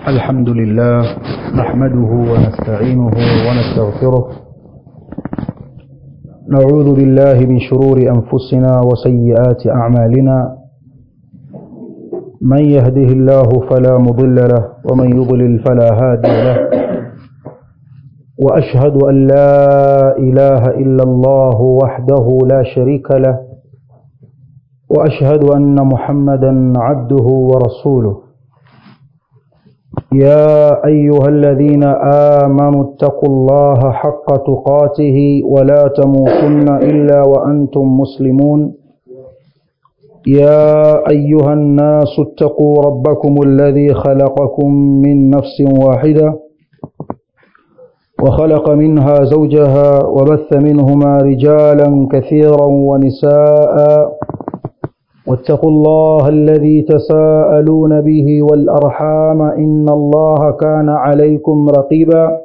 الحمد لله نحمده ونستعينه ونستغفره نعوذ بالله من شرور أنفسنا وسيئات أعمالنا من يهده الله فلا مضل له ومن يضلل فلا هادي له وأشهد أن لا إله إلا الله وحده لا شريك له وأشهد أن محمدا عبده ورسوله يا أيها الذين آمنوا اتقوا الله حق تقاته ولا تموتن إلا وأنتم مسلمون يا أيها الناس اتقوا ربكم الذي خلقكم من نفس واحدة وخلق منها زوجها وبث منهما رجالا كثيرا ونساء واتقوا الله الذي تساءلون به والأرحام إن الله كان عليكم رقيبا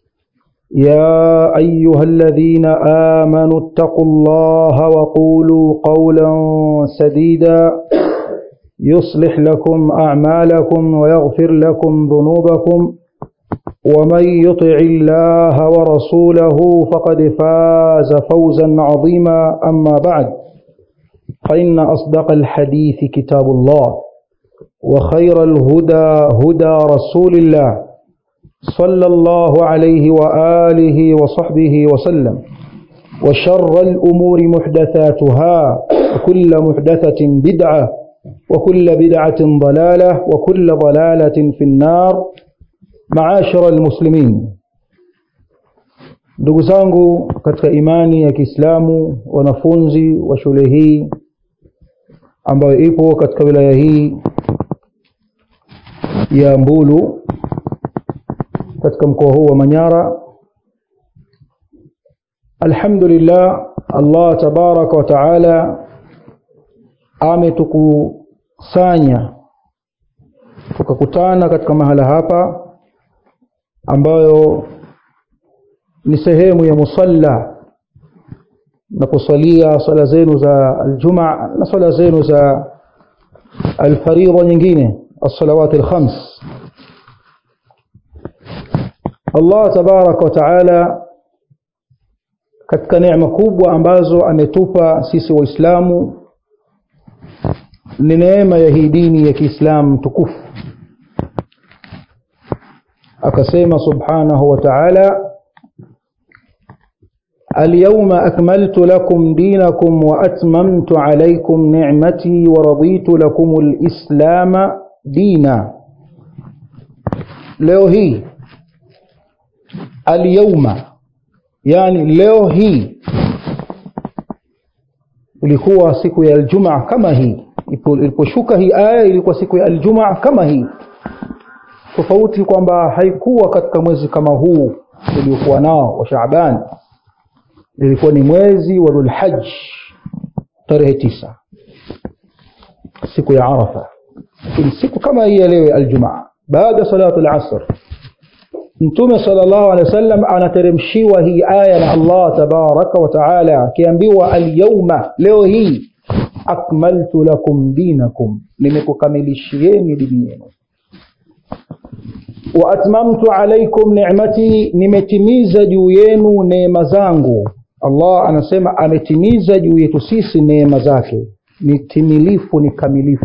يا أيها الذين آمنوا اتقوا الله وقولوا قولا سديدا يصلح لكم أعمالكم ويغفر لكم ذنوبكم ومن يطع الله ورسوله فقد فاز فوزا عظيما أما بعد فإن أصدق الحديث كتاب الله وخير الهدى هدى رسول الله صلى الله عليه وآله وصحبه وسلم وشر الأمور محدثاتها وكل محدثة بدعة وكل بدعة ضلالة وكل ضلالة في النار معاشر المسلمين ndugu zangu katika imani ya Kiislamu wanafunzi wa shule hii ambayo ipo katika wilaya hii ya Mbulu katika mkoa huu wa Manyara Alhamdulillah Allah tabaraka wa taala ametukusanya tukakutana katika mahala hapa ambayo ni sehemu ya musalla na kusalia swala zenu za aljumaa na swala zenu za alfaridha nyingine الصلوات الخمس Allah tabaraka wa taala katika neema kubwa ambazo ametupa sisi waislamu ni neema ya hii dini ya Kiislamu tukufu akasema subhanahu wa ta'ala اليوم أكملت لكم دينكم وأتممت عليكم نعمتي ورضيت لكم الإسلام دينا leo hii alyawma yani leo hii ilikuwa siku ya aljumaa kama hii iliposhuka hii aya ilikuwa siku ya aljumaa kama hii tofauti kwamba haikuwa katika mwezi kama huu uliokuwa nao wa Shaaban ilikuwa ni mwezi wa Dhulhajj tarehe tisa siku ya Arafa lakini siku kama hii ya leo aljumaa baada salatu al-asr Mtume sallallahu alaihi wasallam anateremshiwa hii aya na Allah tabaraka wa taala akiambiwa al-yawma leo hii akmaltu lakum dinakum nimekukamilishieni dini yenu wa atmamtu alaykum ni'mati nimetimiza juu yenu neema zangu Allah anasema ametimiza juu yetu sisi neema zake ni timilifu ni kamilifu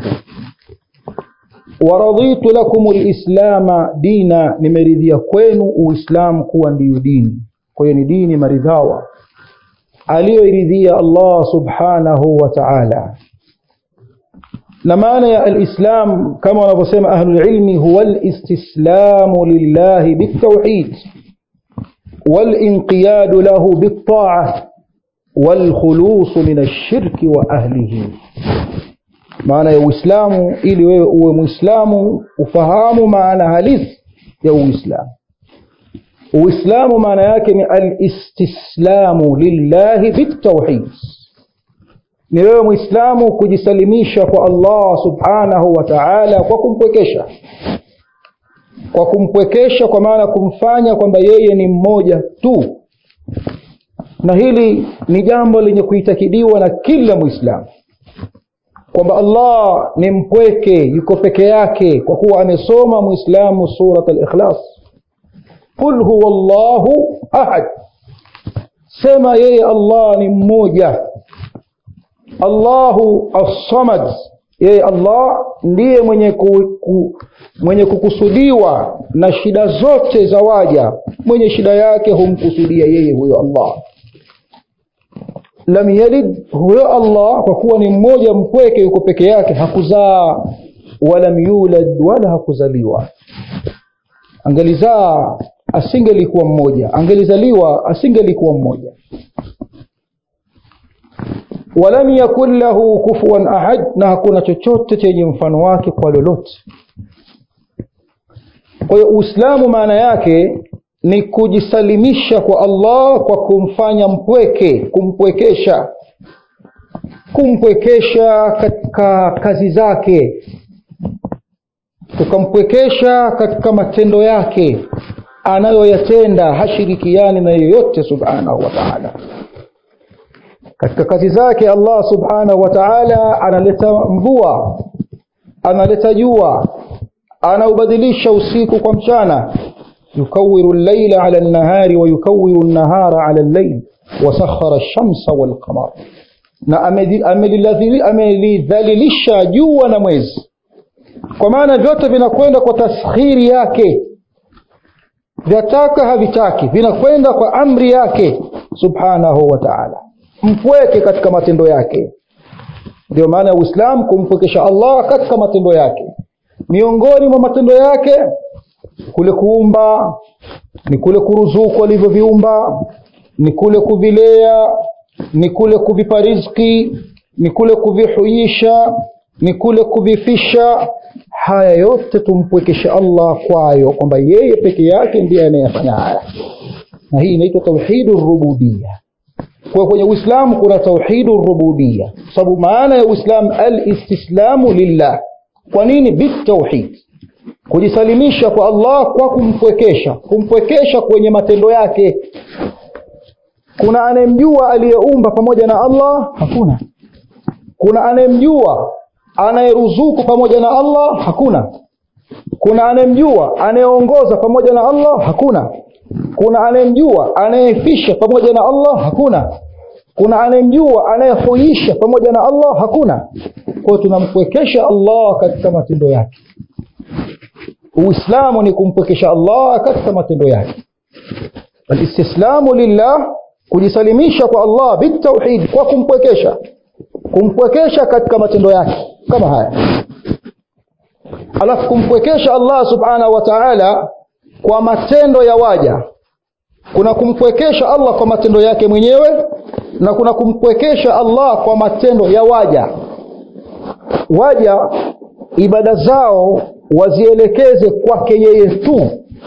waraditu lakum alislama dina nimeridhia kwenu uislamu kuwa ndiyo dini kwa hiyo ni dini maridhawa aliyoiridhia Allah subhanahu wa ta'ala na maana ya alislam kama wanavyosema ahlul ilmi huwa alistislamu lillahi bitawhid والانقياد له بالطاعة والخلوص من الشرك وأهله maana ya Uislamu ili wewe uwe Muislamu ufahamu maana halisi ya Uislamu. Uislamu maana yake ni al-istislamu lillahi bitawhid. Ni wewe Muislamu kujisalimisha kwa Allah Subhanahu wa Ta'ala kwa kumpwekesha. Kwa kumpwekesha kwa maana kumfanya kwamba yeye ni mmoja tu. Na hili ni jambo lenye kuitakidiwa na kila Muislamu. kwamba allah ni mpweke yuko peke yake kwa kuwa amesoma mwislamu surat alikhlas qul huwa llahu ahad sema yeye allah ni mmoja allahu assamad yeye allah ndiye mwenye, ku, ku, mwenye kukusudiwa na shida zote za waja mwenye shida yake humkusudia yeye huyo allah lam yalid huyo allah kwa kuwa ni mmoja mpweke yuko peke yake hakuzaa walam yulad wala hakuzaliwa angelizaa asingelikuwa mmoja angelizaliwa asingelikuwa mmoja walam yakun lahu kufuwan ahad na hakuna chochote chenye mfano wake kwa lolote kwa hiyo uislamu maana yake ni kujisalimisha kwa allah kwa kumfanya mpweke kumpwekesha kumpwekesha katika kazi zake tukampwekesha katika matendo yake anayoyatenda hashirikiani na yeyote subhanahu wa taala katika kazi zake allah subhanahu wa taala analeta mvua analeta jua anaubadilisha usiku kwa mchana yukawiru llaila ala lnahari wayukawiru lnahara ala llail wasakhara lshamsa walqamar na amelidhalilisha jua na mwezi kwa maana vyote vinakwenda kwa taskhiri yake vyataka havitaki vinakwenda kwa amri yake subhanahu wa taala mpweke katika matendo yake ndio maana ya uislamu kumpwekesha allah katika matendo yake miongoni mwa matendo yake kule kuumba ni kule kuruzuku alivyoviumba ni kule kuvilea ni kule kuvipa rizki ni kule kuvihuisha ni kule kuvifisha haya yote tumpwekeshe allah kwayo kwamba yeye peke yake ndiye anayefanya haya na hii inaitwa tauhidu rububia kwa kwenye uislamu kuna tauhidu rububia sababu maana ya uislamu alistislamu lillah kwa nini bitauhid kujisalimisha kwa allah kwa kumpwekesha kumpwekesha kwenye matendo yake kuna anayemjua aliyeumba pamoja na allah hakuna kuna anayemjua anayeruzuku pamoja na allah hakuna kuna anayemjua anayeongoza pamoja na allah hakuna kuna anayemjua anayefisha pamoja na allah hakuna kuna anayemjua anayehuisha pamoja na allah hakuna kwayo tunampwekesha allah katika matendo yake uislamu ni kumpwekesha allah katika matendo yake alistislamu lillah kujisalimisha kwa allah bitauhid kwa kumpwekesha kumpwekesha katika matendo yake kama haya alafu kumpwekesha allah subhanahu wa taala kwa matendo ya waja kuna kumpwekesha allah kwa matendo yake mwenyewe na kuna kumpwekesha allah kwa matendo ya waja waja ibada zao wazielekeze kwake yeye tu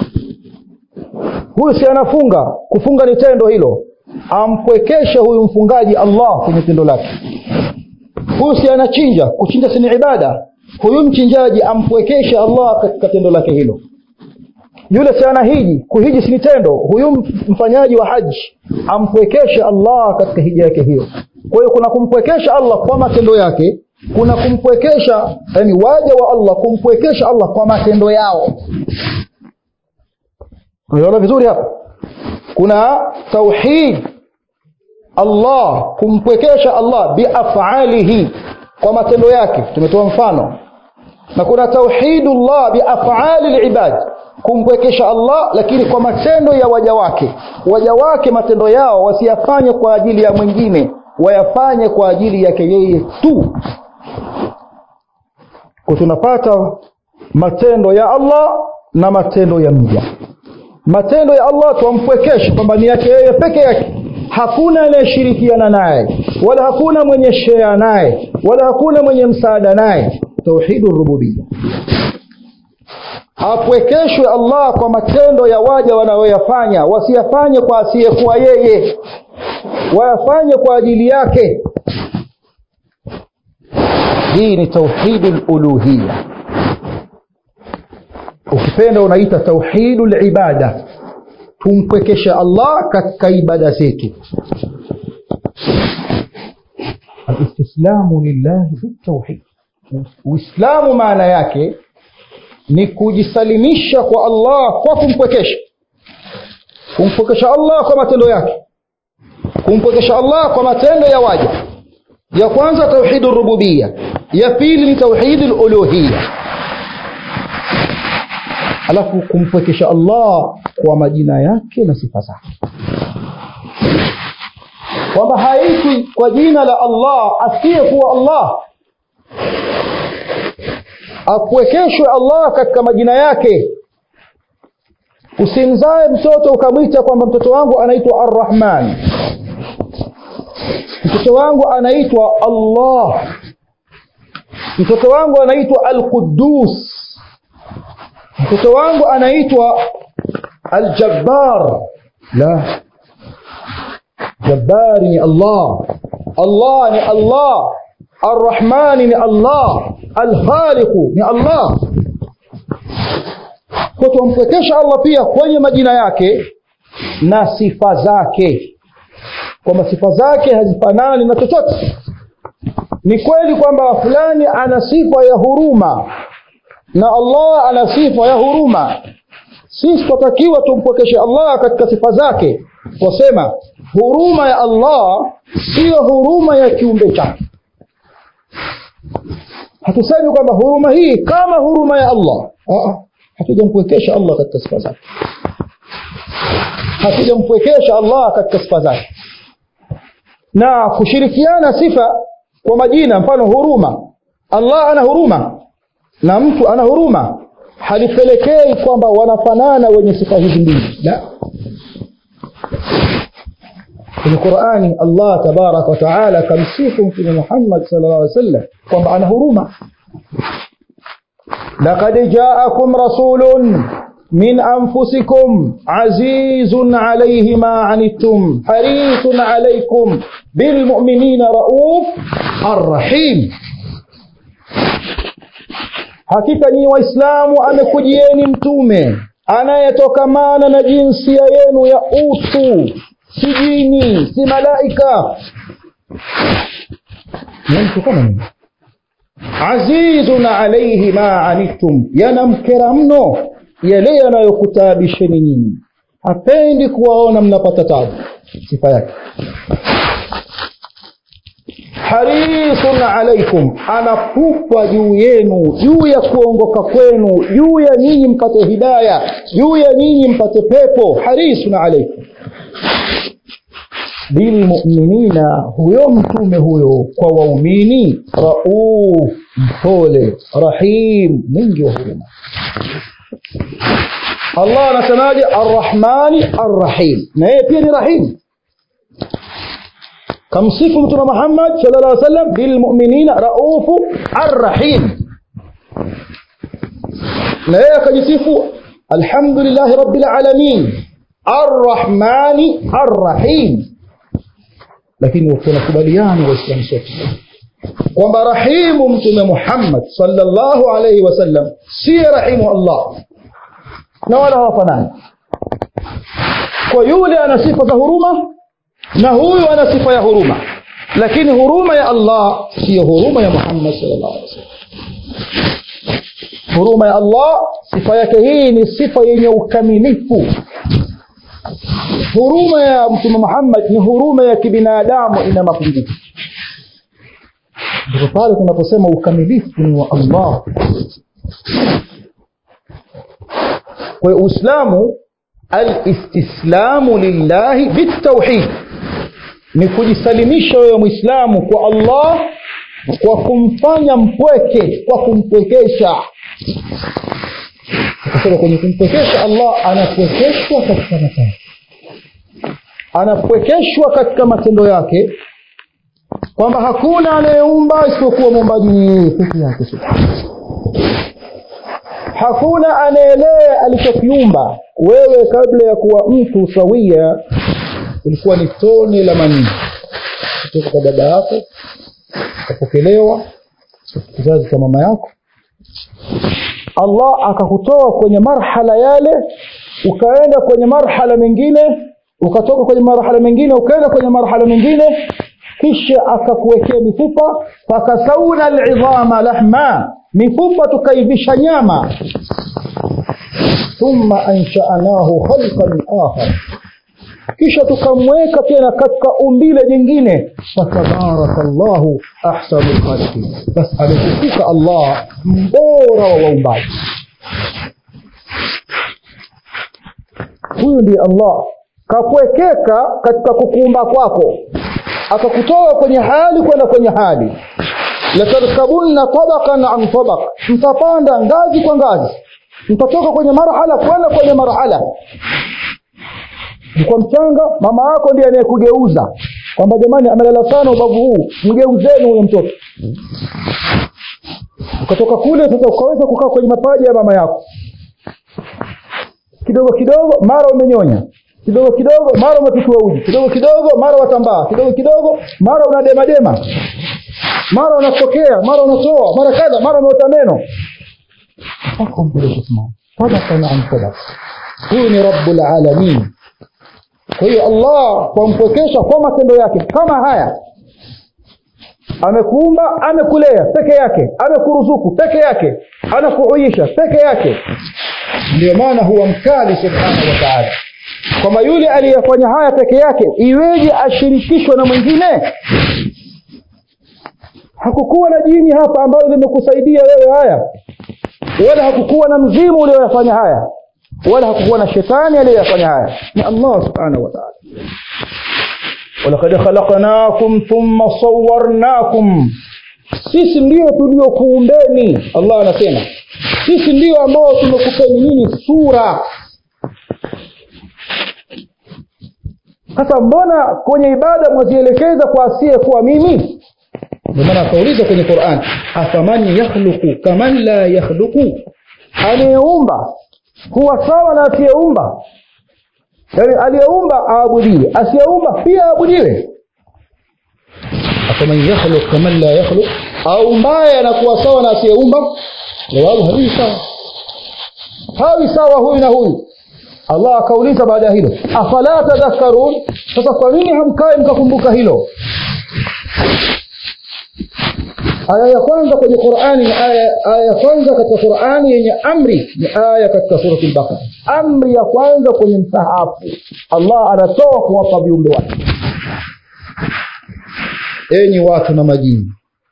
huyu si anafunga kufunga ni tendo hilo ampwekeshe huyu mfungaji allah kwenye tendo lake huyu si anachinja kuchinja si ni ibada huyu mchinjaji ampwekeshe allah katika tendo lake hilo yule si anahiji kuhiji si ni tendo huyu mfanyaji wa haji ampwekeshe allah katika hija yake hiyo kwa hiyo kuna kumpwekesha allah kwa matendo yake kuna kumpwekesha yani waja wa allah kumpwekesha allah kwa matendo yao unaona vizuri hapa kuna tauhid allah kumpwekesha allah biafalihi kwa matendo yake tumetoa mfano na kuna tauhidullah biafali libad kumpwekesha allah lakini kwa matendo ya waja wake waja wake matendo yao wasiyafanye kwa ajili ya mwingine wayafanye kwa ajili yake yeye tu kwa tunapata matendo ya allah na matendo ya mja matendo ya allah twampwekesha kwamba ni yake yeye peke yake hakuna anayeshirikiana naye wala hakuna mwenye shea naye wala hakuna mwenye msaada naye tauhidu rububia apwekeshwe allah kwa matendo ya waja wanayoyafanya wasiyafanye kwa asiyekuwa yeye wayafanye kwa ajili yake hii ni tauhidu luluhiya ukipenda unaita tauhidu libada tumpwekesha allah katika ibada zetu alistislamu lillahi bitauhid uislamu maana yake ni kujisalimisha kwa allah kwa kumpwekesha kumpwekesha allah kwa matendo yake kumpwekesha allah kwa matendo ya waja ya kwanza tauhidu rububiya ya pili ni tauhidu luluhiya alafu kumpwekesha allah kwa majina yake na sifa zake kwamba haitwi kwa jina la allah asiyekuwa allah apwekeshwe allah katika majina yake usimzae mtoto ukamwita kwamba mtoto wangu anaitwa arrahman mtoto wangu anaitwa allah mtoto wangu anaitwa alqudus mtoto wangu anaitwa aljabbar la jabbari ni allah allah ni allah arrahmani ni allah alkhaliqu ni allah kwa tumpwekesha allah pia kwenye majina yake na sifa zake kwamba sifa zake hazifanani na chochote ni kweli kwamba fulani ana sifa ya huruma na allah ana sifa ya huruma sisi twatakiwa tumpwekeshe allah katika sifa zake twasema huruma ya allah siyo huruma ya kiumbe chake hatusemi kwamba huruma hii kama huruma ya allah hatujampwekesha allah katika sifa zake hatujampwekesha allah katika sifa zake na kushirikiana sifa kwa majina mfano huruma allah ana huruma na mtu ana huruma halipelekei kwamba wanafanana wenye sifa hizi mbili la kwenye qurani allah tabaraka wataala akamsifu mtume muhammad sal llah alih wasallam kwamba ana huruma لقد جاءكم رسول من أنفسكم عزيز عليه ما عنتم حريص عليكم بالمؤمنين رؤوف الرحيم hakika nyi waislamu amekujieni mtume anayetokamana na jinsia yenu ya utu si jini si malaika ni mtu kama nini azizun alaihi ma anittum yanamkera mno yale yanayokutaabisheni nyinyi hapendi kuwaona mnapata tabu sifa yake harisun alaikum anapupa juu yenu juu ya kuongoka kwenu juu ya nyinyi mpate hidaya juu ya nyinyi mpate pepo harisun alaikum bilmuminina huyo mtume huyo kwa waumini rauf mpole rahim mwingi wa huruma allah anasemaje arrahmani arrahim na yeye pia ni rahim kamsifu mtume muhammad sal llah sallam bilmuminina raufu arrahim na yeye akajisifu alhamdulillahi rabbil alamin arrahmani arrahim lakini tunakubaliana waislamu sote kwamba rahimu mtume muhammad salllahu alaihi wasallam siye rahimu allah na wala hawafanani kwa yule ana sifa za huruma na huyu ana sifa ya huruma lakini huruma ya allah siyo huruma ya muhammad salllah alih wasallam huruma ya allah sifa yake hii ni sifa yenye ukamilifu huruma ya mtume muhammad ni huruma ya kibinadamu ina mapungufu ndipo pale tunaposema ukamilifu ni wa allah kwa hiyo uislamu alistislamu lillahi bitauhid ni kujisalimisha wewe mwislamu kwa allah kwa kumfanya mpweke kwa kumpwekesha akasema kwenye kumpwekesha allah anapwekeshwa katika matendo anapwekeshwa katika matendo yake kwamba hakuna anayeumba isipokuwa muumbaji ni yeye peke yake hakuna anayelee alichokiumba wewe kabla ya kuwa mtu sawia ulikuwa ni tone la manii kutoka kwa baba yako ukapokelewa kizazi cha mama yako allah akakutoa kwenye marhala yale ukaenda kwenye marhala mengine ukatoka kwenye marhala mengine ukaenda kwenye marhala mengine kisha akakuwekea mifupa fakasauna lidhama lahma mifupa tukaivisha nyama thumma anshanahu khalqan akhar kisha tukamweka tena katika umbile jingine fatabaraka llahu ahsanu lkhalqin basi amekufuka allah mbora wa waumbaji huyu ndiye allah kakuwekeka katika kukuumba kwako akakutoa kwenye hali kwenda kwenye hali latarkabunna tabaqan an tabaq mtapanda ngazi kwa ngazi mtatoka kwenye marhala kwenda kwenye marhala kwa mchanga mama yako ndiye anayekugeuza kwamba jamani amelala sana ubavu huu mgeuzeni huyo mtoto ukatoka kule sasa ukaweza kukaa kwenye mapaja ya mama yako kidogo kidogo mara umenyonya kidogo kidogo mara umepikwa uji kidogo kidogo mara watambaa kidogo kidogo mara unademadema mara unatokea mara unatoa mara kadha mara umeota meno mpaka umpeleke kusimama sadakan an sadaka huyu ni rabbul alamin kwa hiyo allah kwa mpwekesha kwa matendo yake kama haya amekuumba amekulea peke yake amekuruzuku peke yake anakuuisha peke yake ndio maana huwa mkali subhanahu wa taala kwamba yule aliyefanya haya peke yake iweje ashirikishwe na mwingine hakukuwa na jini hapa ambayo limekusaidia wewe haya wala hakukuwa na mzimu ulioyafanya haya wala hakukuwa na shetani aliyoyafanya haya ni allah subhanahu wa taala walakad khalaqnakum thumma sawarnakum sisi ndio tuliokuumbeni allah anasema sisi ndio ambao tumekupeni nini sura sasa mbona kwenye ibada mwazielekeza kwa asiye kuwa mimi ndio maana akauliza kwenye quran afaman yakhluqu kaman la yakhluqu anayeumba huwa sawa na asiyeumba yaani aliyeumba aabudiwe asiyeumba pia aabudiwe afaman yakhluq kaman la yakhluq aumbaye anakuwa sawa na asiyeumba jawabu hawi sawa hawi sawa huyu na huyu allah akauliza baada ya hilo afala tadhakkarun sasa kwa nini hamkae mkakumbuka hilo aya ya kwanza kwenye qurani ni aya, aya ya kwanza katika qurani yenye amri ni aya katika surati lbakara amri ya kwanza kwenye msahafu allah anatoa kuwapa viumbe wake enyi watu na majini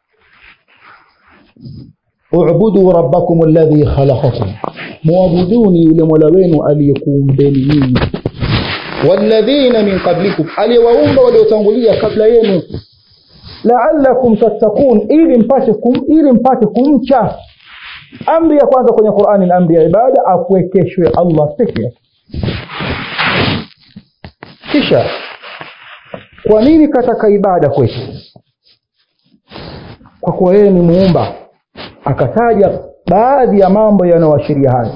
ubudu rabbakum alladhi khalaqakum muabuduni yule mola wenu aliyekuumbeni nyinyi walladhina min qablikum aliyewaumba waliotangulia kabla yenu laalakum tattakun ili mpate kum, ili mpate kumcha amri ya kwanza kwenye qurani ni amri ya ibada akuwekeshwe allah peke yake kisha kwa nini kataka ibada kwetu kwa kuwa yeye ni muumba akataja baadhi ya mambo yanayoashiria haya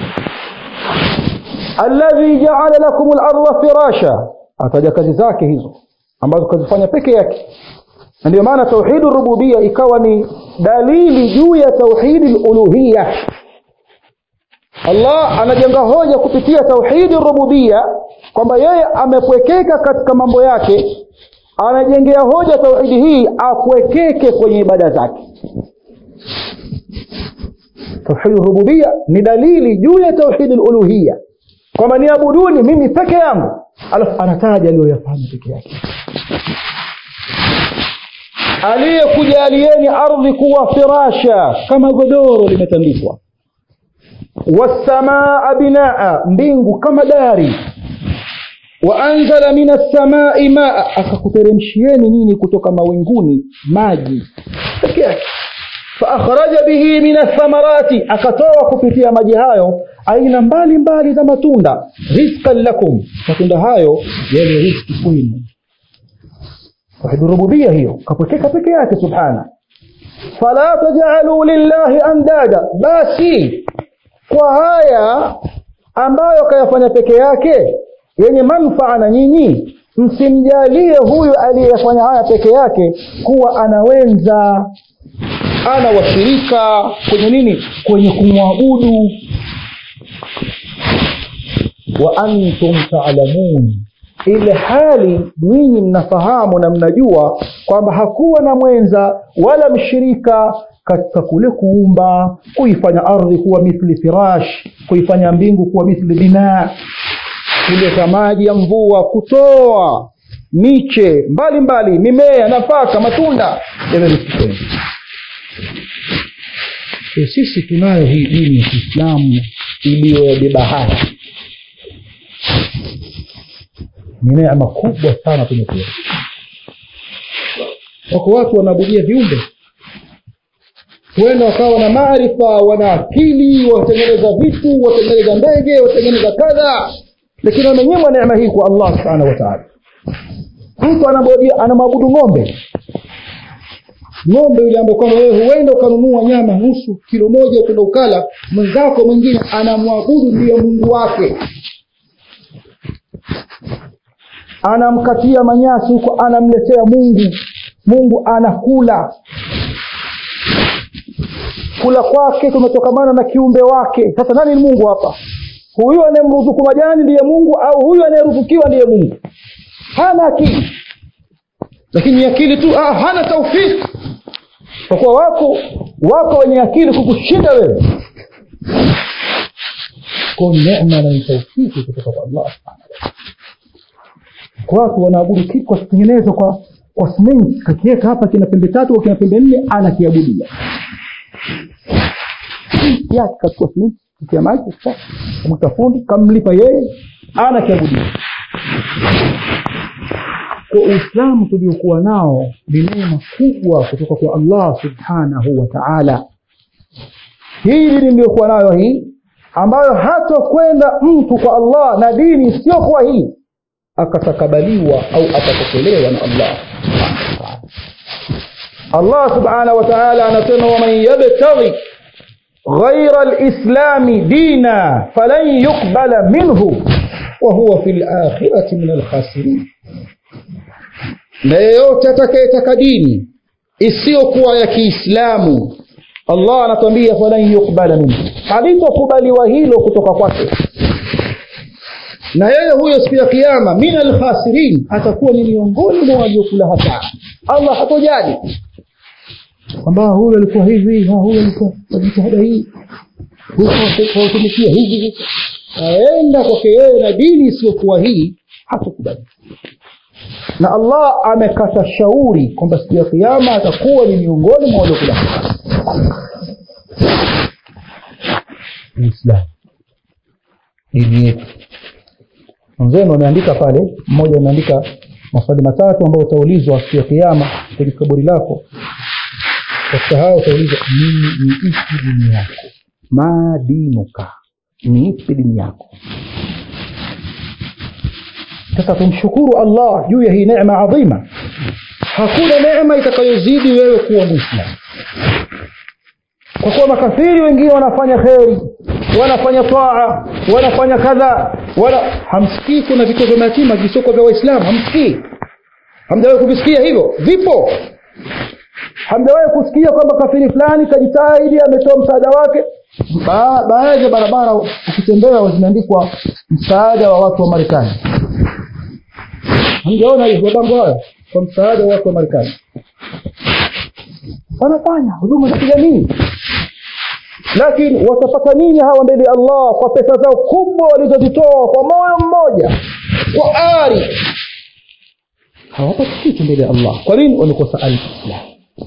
alladhi jaala lakum larda firasha ataja kazi zake hizo ambazo kazifanya peke yake na ndio maana tauhidi rububia ikawa ni dalili juu ya tauhidi luluhiya allah anajenga hoja kupitia tauhidi rububia kwamba yeye amepwekeka katika mambo yake anajengea hoja tauhidi hii apwekeke kwenye ibada zake tauhidi rububia ni dalili juu ya tauhidi luluhiya kwamba niabuduni mimi peke yangu alafu anataja aliyoyafanya peke yake aliyekujalieni ardhi kuwa firasha kama godoro limetandikwa wassamaa binaa mbingu kama dari waanzala min assamai maa akakuteremshieni nini kutoka mawinguni maji peke yake faakhraja bihi min athamarati akatoa kupitia maji hayo aina mbalimbali za matunda rizqan lakum matunda hayo yale rizki kwenu tauhidi rububia hiyo kapwekeka peke yake subhana fala tajaluu lillahi andada basi kwa haya ambayo kayafanya peke yake yenye manfaa na nyinyi msimjalie huyu aliyefanya haya peke yake kuwa anawenza ana washirika kwenye nini kwenye kumwabudu wa antum taalamun ile hali nyinyi mnafahamu na mnajua kwamba hakuwa na mwenza wala mshirika katika kule kuumba kuifanya ardhi kuwa mithli firash kuifanya mbingu kuwa mithli binaa kuleta maji ya mvua kutoa miche mbalimbali mimea nafaka matunda yamemsikeni sisi tunayo hii dini ya kiislamu iliyobeba haya ni neema kubwa sana tumepewa wako watu wanaabudia viumbe huenda wakawa na maarifa wana akili watengeneza vitu watengeneza ndege watengeneza kadha lakini wamenyimwa neema hii kwa allah subhanahu wataala mtu anamwabudu ng'ombe ng'ombe yule ambaye kwamba wewe huenda ukanunua nyama nusu kilo moja ukenda ukala mwenzako mwingine anamwabudu ndiyo mungu wake anamkatia manyasi huko anamletea mungu mungu anakula kula kwake kumetokamana na kiumbe wake sasa nani ni mungu hapa huyu anayemruzuku majani ndiye mungu au huyu anayeruzukiwa ndiye mungu hana akili lakini akili tu ah, hana taufiki kwa kuwa wako wako wenye akili kukushinda wewe ko neema na taufiki kutoka kwa allah subhanahu watu wanaabudu kitu kwa kutengenezwa kwa kwa simenti kakiweka hapa kina pembe tatu au kina pembe nne anakiabudia yake kachukua simenti kia maji kamwita fundi kamlipa yeye anakiabudia kwa uislamu tuliokuwa nao ni neema kubwa kutoka kwa allah subhanahu wa taala hii dini iliyokuwa nayo hii ambayo hata kwenda mtu kwa allah na dini isiyokuwa hii akatakabaliwa au atapokelewa na allah allah subhanahu wa taala anasema waman yabtaghi ghaira lislami dina falan yuqbala minhu wahuwa fi lakhirati min alkhasirin na yeyote atakayetaka dini isiyokuwa ya kiislamu allah anatuambia falan yuqbala minhu halitokubaliwa hilo kutoka kwake na yeye huyo siku ya kiama min alkhasirin atakuwa ni miongoni mwa waliokula hasara allah hatojali kwamba huyu alikuwa hivi huyu alikuwa kwa jitihada hii huyu kawatumikia hivi aenda kwake yeye na dini isiyokuwa hii hatakubali na allah amekata shauri kwamba siku ya kiama atakuwa ni miongoni mwa waliokula hasara uislamu dini yetu mwenzenu ameandika pale mmoja ameandika maswali matatu ambayo utaulizwa siku ya kiama kwenye kaburi lako katika hayo utaulizwa nini ni ipi dini yako ma dinuka ni ipi dini yako sasa tumshukuru allah juu ya hii neema adhima hakuna neema itakayozidi wewe kuwa mwislamu kwa kuwa makafiri wengine wanafanya kheri wanafanya taa wanafanya kadha wala hamsikii kuna vituo vya mayatima visoko vya waislamu hamsikii hamjawahi kuvisikia hivyo vipo hamjawahi kusikia kwamba kafiri fulani kajitahidi ametoa msaada wake ba, baadhi ya barabara ukitembea zimeandikwa msaada wa watu wa marekani hamjaona hiyo mabango hayo kwa msaada wa watu wa marekani wanafanya huduma za kijamii lakini watapata nini hawa mbele ya allah kwa pesa zao kubwa walizozitoa kwa moyo mmoja kwa ari hawapati kitu mbele ya allah kwa nini wamekosa alislam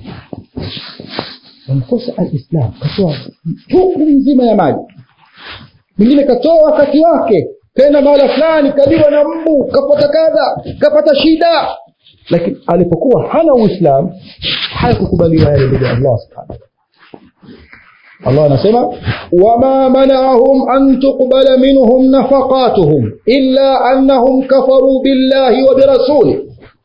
wamekosa alislam katoa chuku nzima ya maji mwingine katoa wakati wake tena mahala fulani kaliwa na mbu kapata kadha kapata shida lakini alipokuwa hana uislam hayakukubaliwa yale mbele ya allah subhanahu الله anasema wama mana'ahum an tuqbala minhum nafaqatuhum illa annahum kafaru billahi wa birasuli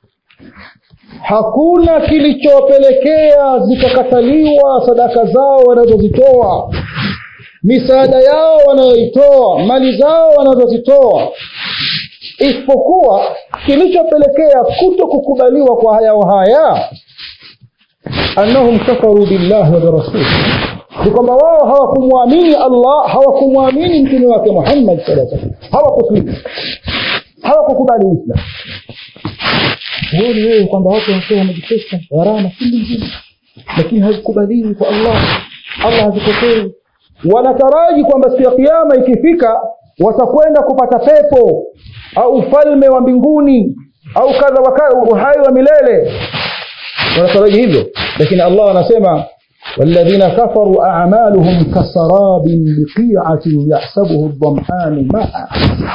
hakuna kilichopelekea zikakataliwa sadaka zao wanazozitoa misaada yao wanayoitoa mali zao wanazozitoa isipokuwa kilichopelekea kuto kukubaliwa kwa hayao haya annahum kafaru billahi wa birasuli ni kwamba wao hawakumwamini allah hawakumwamini mtume wake muhammad saa salam hawakuslimu hawakukubali uislam huoni wewe kwamba watu wanatoa wamejipesa gharama chungu nzima lakini hazikubaliwi kwa allah allah hazipokei wanataraji kwamba siku ya kiama ikifika watakwenda kupata pepo au ufalme wa mbinguni au kadha wa kadha uhai wa milele wanataraji hivyo lakini allah anasema والذين كفروا أعمالهم كسراب بقيعة يحسبه الظمآن ماء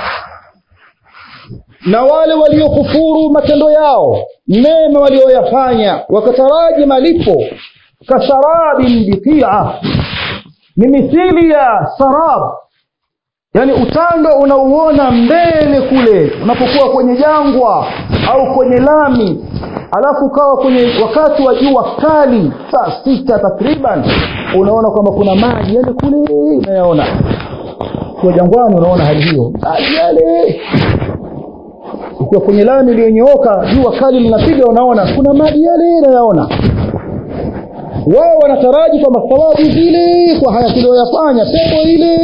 na wale waliokufuru matendo yao mema walioyafanya wakataraji malipo kasarabin biqia ni mithili ya sarab yani utando unauona mbele kule unapokuwa kwenye jangwa au kwenye lami alafu ukawa kwenye wakati wa jua kali saa sita takriban unaona kwamba kuna maji yale kule unayaona kwa jangwani unaona hali hiyo maji yale ukiwa kwenye lami iliyonyooka jua kali linapiga unaona kuna maji yale unayaona wao wanataraji kwamba thawabu zile kwa haya tulioyafanya pepo ile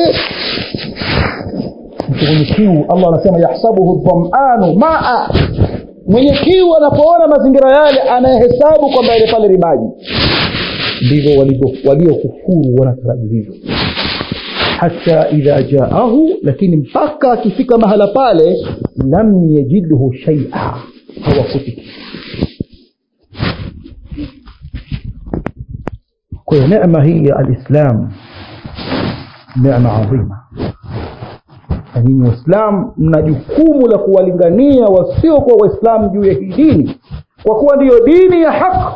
mtu mwenye kiu allah anasema yahsabuhu dhamanu maa mwenye kiu anapoona mazingira yale anayehesabu kwamba ile pale ni maji ndivyo waliokufuru wanataraji hivyo hata idha jaahu lakini mpaka akifika mahala pale lam yajidhu shaia hawakuti kwa hiyo neema hii ya alislam neema adhima na nyinyi waislamu mna jukumu la kuwalingania wasiokuwa waislamu juu ya hii dini kwa kuwa ndiyo dini ya haki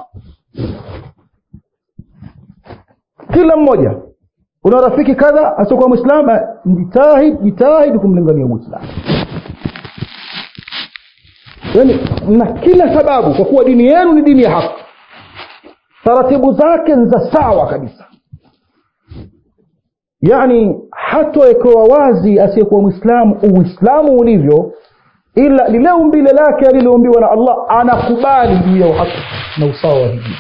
kila mmoja una rafiki kadha asiokuwa mwislamu jitahid jitahid kumlingania mwislamu yani na kila sababu kwa kuwa dini yenu ni dini ya haki taratibu zake ni za sawa kabisa yani hatowekewa wazi asiyekuwa mwislamu uislamu ulivyo ila lile umbile lake aliloumbiwa na allah anakubali juu ya uhaki na usawa wa dini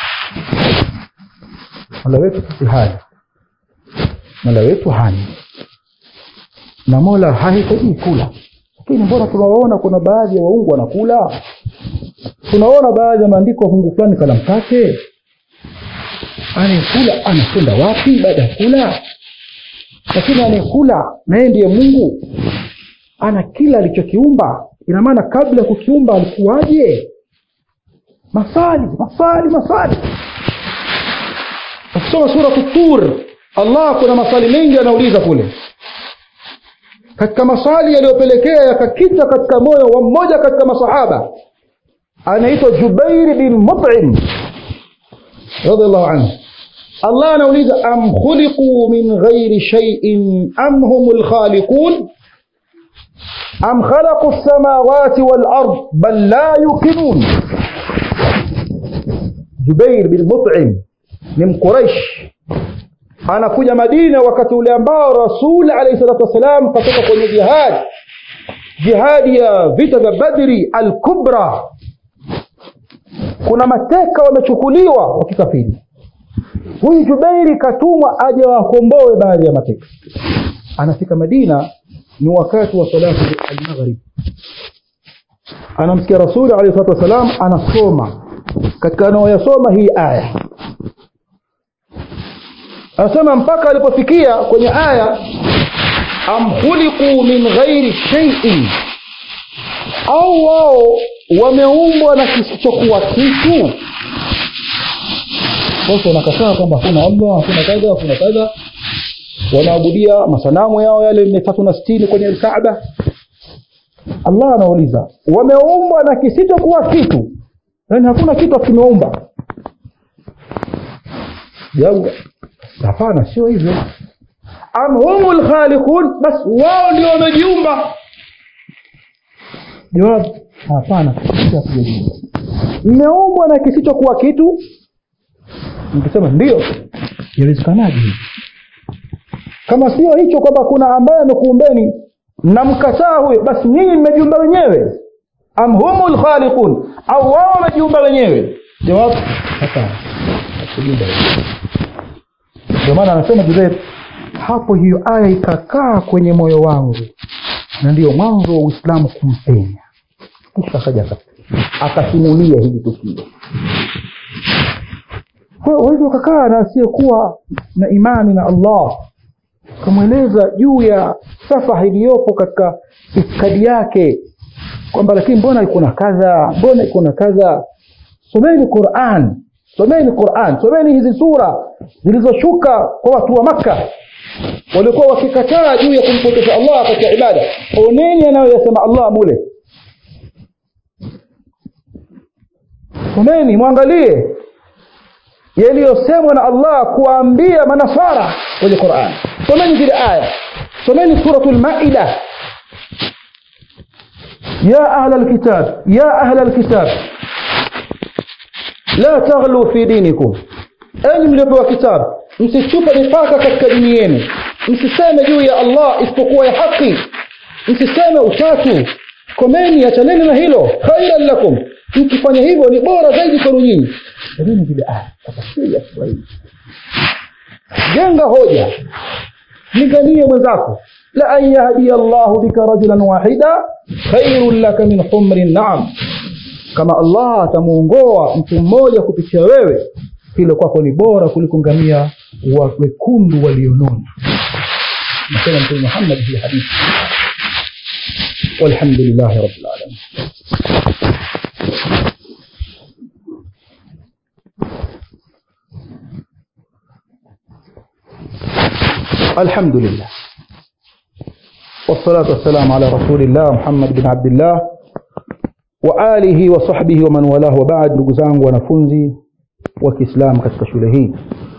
mola wetu sisi haya mola wetu hani na mola hahitaji kula lakini mbona tunawaona kuna baadhi ya waungu wanakula tunaona baadhi ya maandiko mungu fulani kala mkate anayekula anakwenda wapi baada ya kula lakini anayekula naye ndiye mungu ana kila alichokiumba ina maana kabla ya kukiumba alikuwaje maswali maswali maswali ukisoma suratu tur allah kuna maswali mengi anauliza kule katika maswali yaliyopelekea yakakita katika moyo wa mmoja katika masahaba anaitwa jubairi bin mutim radiallahu anhu allah anauliza am khuliquu min ghairi shaiin am hum lkhaliqun am khalaqu lsamawati walard bal la yuqinun jubair bin mutim ni mquraish anakuja madina wakati ule ambao rasul alaihi salatu wassalam katoka kwenye jihad jihadi ya vita vya badri alkubra kuna mateka wamechukuliwa wa kikafiri huyu jubeiri katumwa aje wakomboe baadhi ya mateka anafika madina ni wakati wa salatu almaghrib anamsikia rasuli alehi salatu wassalam anasoma katika anaoyasoma hii aya anasema mpaka alipofikia kwenye aya am khuliquu min ghairi shaiin au wao wameumbwa na kisichokuwa kitu sasa wanakataa kwamba hakuna allah hakuna kadha hakuna kadha wanaabudia masanamu yao yale mia tatu na sitini kwenye lkaaba allah anauliza wameumbwa na kisichokuwa kitu yaani hakuna kitu kimeumba jawabu hapana sio hivyo am humu lkhaliqun bas wao ndio wamejiumba jawabu hapana hatujajiumba mmeumbwa na kisichokuwa kitu nikisema ndio inawezekanaje hivi kama sio hicho kwamba kuna ambaye amekuumbeni mnamkataa huyo basi nyinyi mmejiumba wenyewe am humu lkhaliqun au wao wamejiumba wenyewe jawabu hapana hakujiumba wenyewe ndio maana anasema jubair hapo hiyo aya ikakaa kwenye moyo wangu na ndiyo mwanzo wa uislamu kumpenya kisha akaja akasimulia hili tukio kwa hiyo waweza ukakaa na asiyekuwa na imani na allah ukamweleza juu ya safaha iliyopo katika itikadi yake kwamba lakini mbona iko na kadha mbona iko na kadha someni quran someni quran someni hizi sura zilizoshuka kwa watu wa makka walikuwa wakikataa juu ya kumpokesha allah katika ibada oneni anayoyasema allah mule someni mwangalie yaliyosemwa na allah kuwaambia manasara kwenye quran someni zile aya someni suratu lmaida ya ahla lkitab ya ahla lkitab la taghlu fi dinikum enyi mliopewa kitabu msichupe mipaka katika dini yenu msiseme juu ya allah isipokuwa ya haki msiseme utatu komeni achaneni na hilo khairan lakum mkifanya hivyo ni bora zaidi kwenu nyinyi lakini vile aya tafasiri ya kiswahili jenga hoja linganie mwenzako la an yahdiya llahu bika rajulan wahida khairun laka min humri naam kama allah atamuongoa mtu mmoja kupitia wewe hilo kwako ni bora kuliko ngamia wa wekundu walionona nasema mtume muhammad fi hadithi walhamdulillahi rabbil alamin الحمد لله والصلاة والسلام على رسول الله محمد بن عبد الله وآله وصحبه ومن والاه وبعد ndugu zangu wanafunzi wa Kiislamu katika shule hii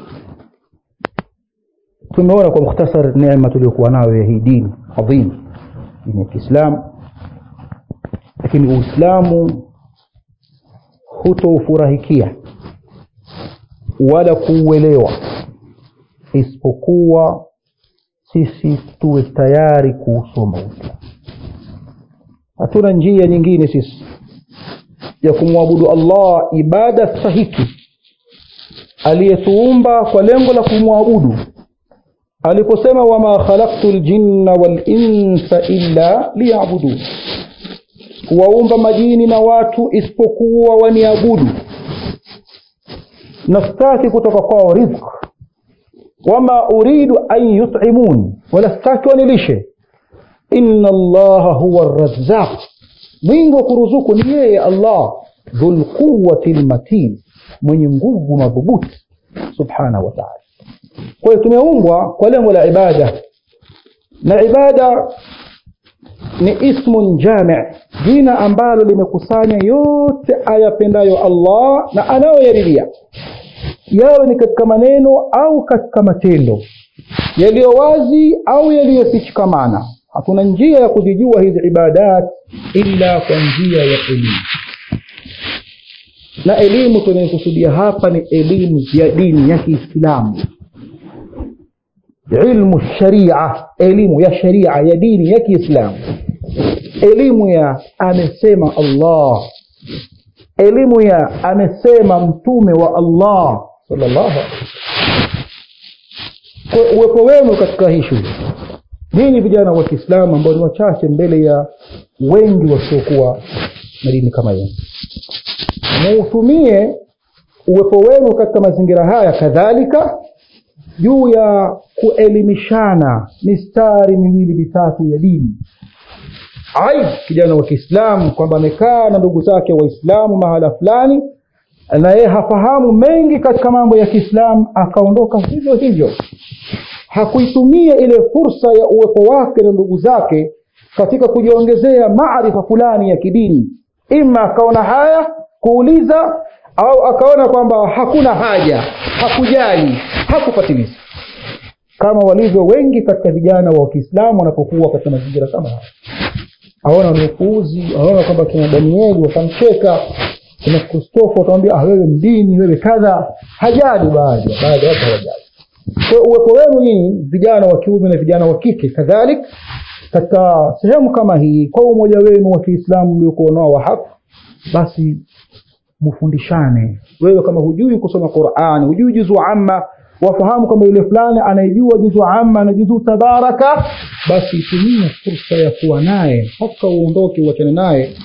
tumeona kwa mukhtasar neema tuliyokuwa nayo ya hii dini adhim dini ya Kiislamu lakini Uislamu hutoufurahikia wala kuuelewa isipokuwa sisi tuwe tayari kuusoma Uislamu. Hatuna njia nyingine sisi ya kumwabudu Allah ibada stahiki aliyetuumba kwa lengo la kumwabudu aliposema wama khalaqtu ljinna walinsa illa liyabudun, kuwaumba majini na watu isipokuwa waniabudu, nastaki kutoka kwao rizq wama uridu an yut'imun wala sitaki wanilishe inna allaha huwa razzaq mwingi wa kuruzuku ni yeye allah dhulquwati lmatin mwenye nguvu madhubuti subhanahu wa taala kwa hiyo tumeumbwa kwa lengo la ibada na ibada ni ismun jami jina ambalo limekusanya yote ayapendayo allah na anayoyaridhia yawe ni katika maneno au katika matendo yaliyo wazi au yaliyofichikamana hakuna njia ya kuzijua hizi ibadat illa kwa njia ya elimu na elimu tunayokusudia hapa ni elimu ya dini ya kiislamu ilmu sharia elimu ya sharia ya dini ya kiislamu elimu ya amesema allah elimu ya amesema mtume wa allah sallallahu kwa uwepo wenu katika hii shule ninyi vijana wa kiislamu ambao ni wachache mbele ya wengi wasiokuwa na dini kama yenu muutumie uwepo wenu katika mazingira haya kadhalika juu ya kuelimishana mistari miwili mitatu ya dini aib kijana wa kiislamu kwamba amekaa na ndugu zake waislamu mahala fulani na yeye hafahamu mengi katika mambo ya kiislamu akaondoka hivyo hivyo hakuitumia ile fursa ya uwepo wake na ndugu zake katika kujiongezea maarifa fulani ya kidini ima akaona haya kuuliza au akaona kwamba hakuna haja hakujali hakufatiliza kama walivyo wengi katika vijana wa kiislamu wanapokuwa katika mazingira kama haya aona ni upuuzi aona kwamba kina danieli watamcheka kina kristofa watamwambia ah, wewe mdini wewe kadha hajali baadhi baadhi ya watu hawajali kwa uwepo wenu nyinyi vijana wa kiume na vijana wa kike kadhalik katika sehemu kama hii kwa umoja wenu wa kiislamu mliokuwa nao wa haki basi mfundishane wewe kama hujui kusoma qurani hujui juzu amma wafahamu kwamba yule fulani anayejua juzu amma na juzu tabaraka basi tumia fursa ya kuwa naye mpaka uondoke uachane naye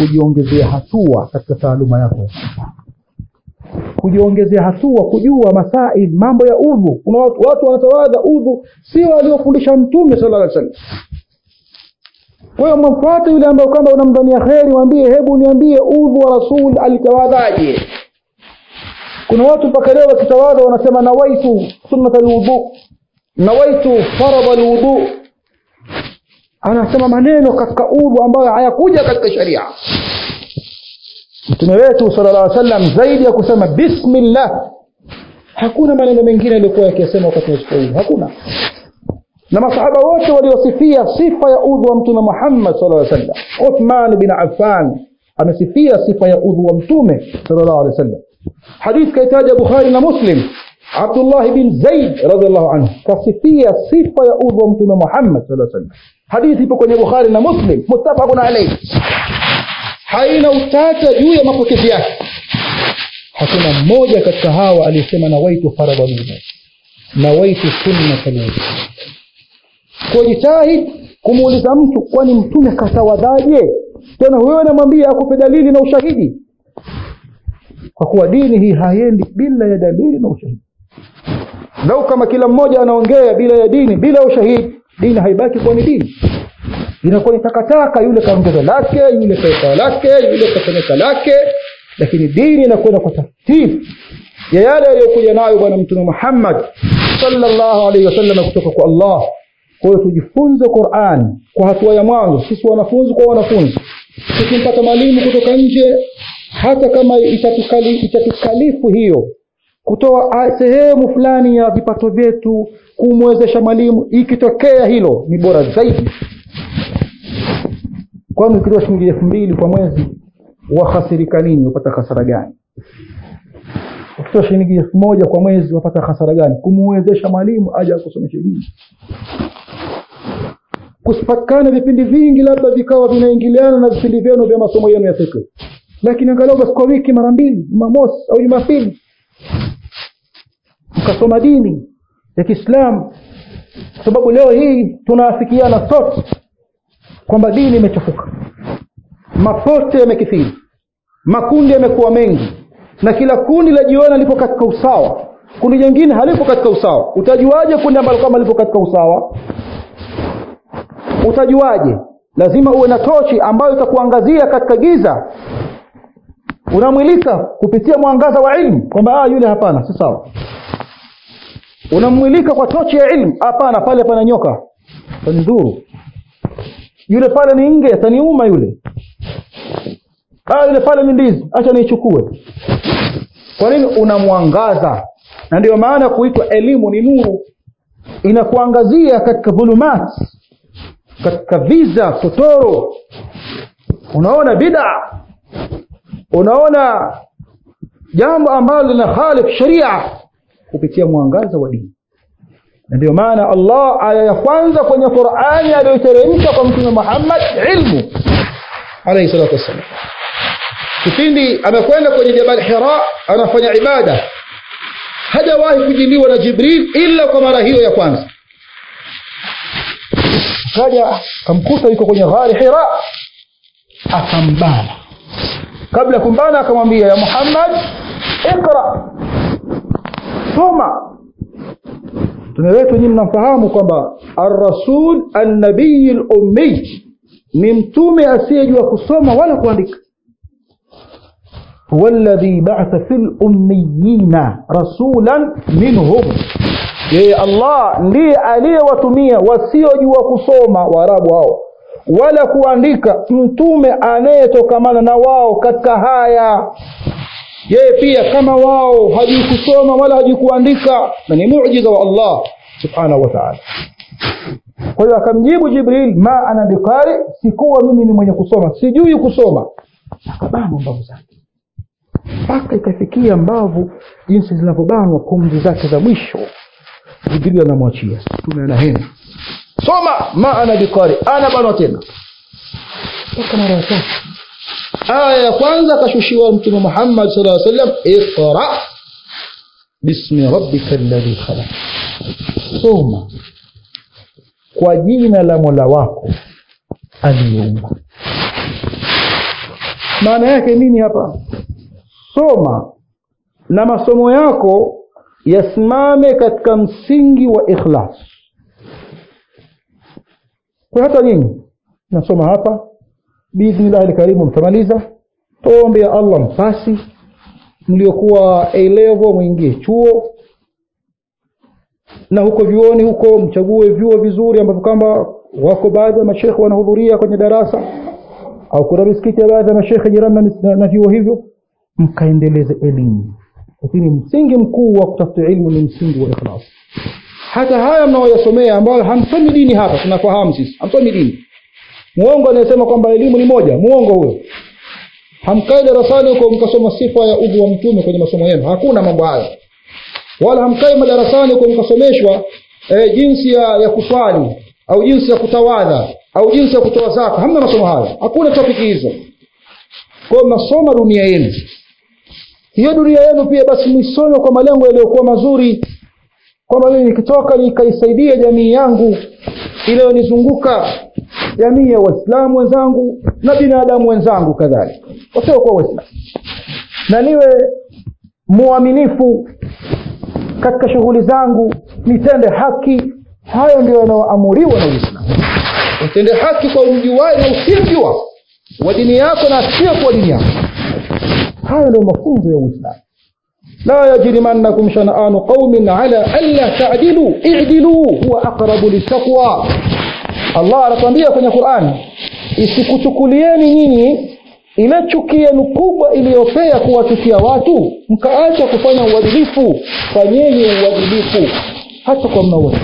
kujiongezea hatua katika taaluma yako kujiongezea hatua kujua masail mambo ya udhu kuna watu, watu wanatawadha udhu sio waliofundisha mtume sala llah salam kwa hiyo mwamfuate yule ambaye kwamba unamdhania kheri mwambie hebu niambie udhu wa rasul alitawadhaje kuna watu mpaka leo wakitawadha wanasema nawaitu sunnat alwudu nawaitu faradha alwudu anasema maneno katika udhu ambayo hayakuja katika sharia mtume wetu sala llah sallam zaidi ya kusema bismillah hakuna maneno mengine aliyokuwa yakiyasema wakati wa udhu hakuna na masahaba wote waliosifia sifa ya udhu wa mtume muhammad sala llaw sallam uthman bin affan amesifia sifa ya udhu wa mtume sala llahu alehi wa sallam hadith kaitaja bukhari na muslim abdullahi bin zaid radiallahu anhu kasifia sifa ya udhu wa mtume muhammad sala sallam hadithi ipo kwenye bukhari na muslim muttafaqun alaihi haina utata juu ya mapokezi yake hakuna mmoja katika hawa aliyesema nawaitu faradha lwudu nawaitu sunnata lwudu kwa jitahid kumuuliza mtu kwani mtume katawadhaje tena huyo anamwambia akupe dalili na ushahidi kwa kuwa dini hii haiendi bila ya dalili na ushahidi lau kama kila mmoja anaongea bila ya dini bila ya ushahidi dini haibaki kuwa ni dini inakuwa ni takataka yule kaongeza lake yule kaeka lake yule kafanyika lake lakini dini inakwenda kwa tartibu ya yale aliyokuja nayo bwana mtume muhammad salllahu alaihi wasallam kutoka kwa allah kwa hiyo tujifunze quran kwa hatua ya mwanzo sisi wanafunzi kwa wanafunzi tukimpata mwalimu kutoka nje hata kama itatukali, itatukalifu hiyo kutoa sehemu fulani ya vipato vyetu kumwezesha mwalimu ikitokea hilo ni bora zaidi kwani ukitoa shilingi elfu mbili kwa mwezi wahasirika nini wapata hasara gani ukitoa shilingi elfu moja kwa mwezi wapata hasara gani kumwezesha mwalimu aje akusomeshe dini kusipatikana vipindi vingi labda vikawa vinaingiliana na vipindi vyenu vya masomo yenu ya fikri lakini angalau basi kwa wiki mara mbili jumamosi au jumapili mkasoma dini ya kiislamu kwa sababu leo hii tunaafikiana sote kwamba dini imechafuka mapote yamekithiri makundi yamekuwa mengi na kila kundi lajiona lipo katika usawa kundi jingine halipo katika usawa utajuaje kundi ambalo kama lipo katika usawa utajuaje lazima uwe na tochi ambayo itakuangazia katika giza unamwilika kupitia mwangaza wa ilmu kwamba ah, yule hapana si sawa unamwilika kwa tochi ya ilmu hapana pale pana nyoka tanidhuru yule pale ni nge ataniuma yule ah, yule pale ni ndizi acha niichukue kwa nini unamwangaza na ndio maana kuitwa elimu ni nuru inakuangazia katika dhulumat katika viza totoro unaona bida unaona jambo ambalo lina khalif sharia kupitia mwangaza wa dini na ndio maana allah aya ya kwanza kwenye qurani aliyoiteremsha kwa mtume muhammad ilmu alaihi salatu wassalam kipindi amekwenda kwenye jabal hira anafanya ibada hajawahi kujiliwa na jibril ila kwa mara hiyo ya kwanza kaja kamkuta yuko kwenye ghari hira akambana kabla ya kumbana akamwambia ya muhammad iqra soma mtume wetu nyinyi mnamfahamu kwamba arrasul annabiyi lummiy ni mtume asiyejua kusoma wala kuandika huwa alladhi ba'atha fil ummiyina rasulan minhum yeye allah ndiye aliyewatumia wasiojua kusoma waarabu hao wala kuandika mtume anayetokamana na wao katika haya yeye pia kama wao hajui kusoma wala hajui kuandika na ni mujiza wa allah subhanahu wa taala kwa hiyo akamjibu jibril ma ana biqari sikuwa mimi ni mwenye kusoma sijui kusoma akabanwa mbavu zake mpaka ikafikia mbavu jinsi zinavyobanwa pumzi zake za mwisho jibril anamwachia mtume anahema soma ma ana biqari ana banwa tena mpaka mara ya tatu aya ya kwanza akashushiwa mtume muhammad sal lla sallam iqra bismi rabbika alladhi khalaq soma kwa jina la mola wako aliyeumba maana yake nini hapa soma na masomo yako yasimame katika msingi wa ikhlas kwa hata nyinyi nasoma hapa biidhnillahi lkarimu mtamaliza tuombe ya allah mpasi mliokuwa A-level mwingie chuo na huko vyuoni huko mchague vyuo vizuri ambavyo kwamba wako baadhi ya mashekhe wanahudhuria kwenye darasa au kuna misikiti ya baadhi ya mashekhe jirani na, na, na vyuo hivyo mkaendeleze elimu lakini msingi mkuu wa kutafuta ilmu ni msingi wa ikhlas hata haya mnaoyasomea ambayo hamsomi dini hapa tunafahamu sisi hamsomi dini muongo anayesema kwamba elimu ni moja muongo huyo hamkai darasani huko mkasoma sifa ya udhu wa mtume kwenye masomo yenu hakuna mambo hayo wala hamkai madarasani huko mkasomeshwa e, jinsi ya, ya kuswali au jinsi ya kutawadha au jinsi ya kutoa zaka hamna masomo hayo hakuna topiki hizo kwao mnasoma dunia yenu hiyo dunia yenu pia basi mwisome kwa malengo yaliyokuwa mazuri kwamba mimi nikitoka nikaisaidia jamii yangu iliyonizunguka jamii ya waislamu wenzangu na binadamu wenzangu kadhalika wasiokuwa waislamu na niwe muaminifu katika shughuli zangu nitende haki hayo ndio yanayoamuriwa na uislamu utende haki kwa umjuwae na usiyemjua wa dini yako na asiyekuwa dini yako hayo ndio mafunzo ya uislamu لا يجرمنكم شنآن قوم على ألا تعدلوا اعدلوا هو أقرب للتقوى Allah anatuambia kwenye Qur'an isikuchukulieni nyinyi ile chuki yenu kubwa iliyopea kuwachukia watu mkaacha kufanya uadilifu fanyeni uadilifu hata kwa mnaoa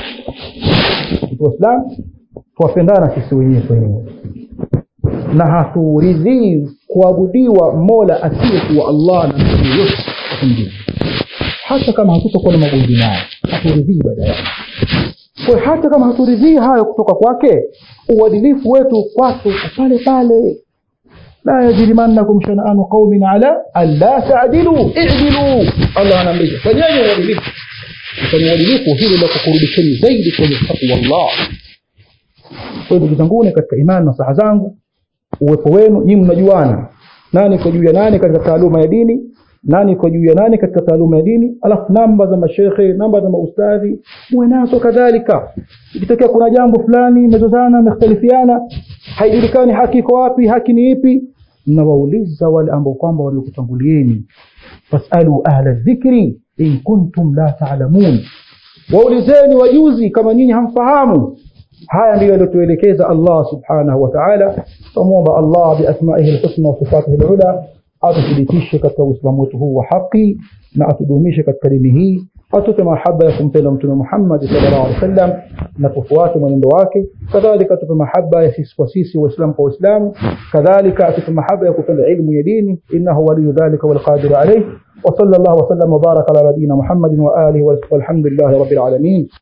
Waislamu tuwapendana sisi wenyewe kwa wenyewe na haturidhii kuabudiwa mola asiyekuwa Allah na mtu yoyote mwingine hata kama hatutakuwa na magomvi naye haturidhii ibada yake kwa hata kama haturidhii hayo kutoka kwake uadilifu wetu kwake pale pale la yajrimannakum shana'anu qaumin ala alla ta'dilu i'dilu Allah anaambia fanyeni uadilifu fanya uadilifu hili la kukurudisheni zaidi kwenye takwa Allah kwa ndugu zangu katika imani na saha zangu uwepo wenu nyinyi mnajuana nani kwa juu ya nani katika taaluma ya dini nani kwa juu ya nani katika taaluma ya dini alafu namba za mashekhe namba za maustadhi muwe nazo kadhalika ikitokea kuna jambo fulani mezozana mekhtalifiana haijulikani haki iko wapi haki ni ipi mnawauliza wale ambao kwamba waliokutangulieni fasalu ahla dhikri in kuntum la taalamun waulizeni wajuzi kama nyinyi hamfahamu haya ndiyo yaliyotuelekeza Allah subhanahu wa ta'ala tumwomba Allah biasmaihi alhusna wa sifatihi alula atuthibitishe katika uislamu wetu huu wa haki na atudumishe katika dini hii atupe mahaba ya kumpenda mtume Muhammad sallallahu alaihi wasallam na kufuata mwenendo wake kadhalika atupe mahaba ya sisi kwa sisi waislamu kwa waislamu kadhalika atupe mahaba ya kupenda ilmu ya dini innahu waliyu dhalika walqadiru alayh وصلى الله وسلم وبارك على نبينا محمد وآله والحمد لله رب العالمين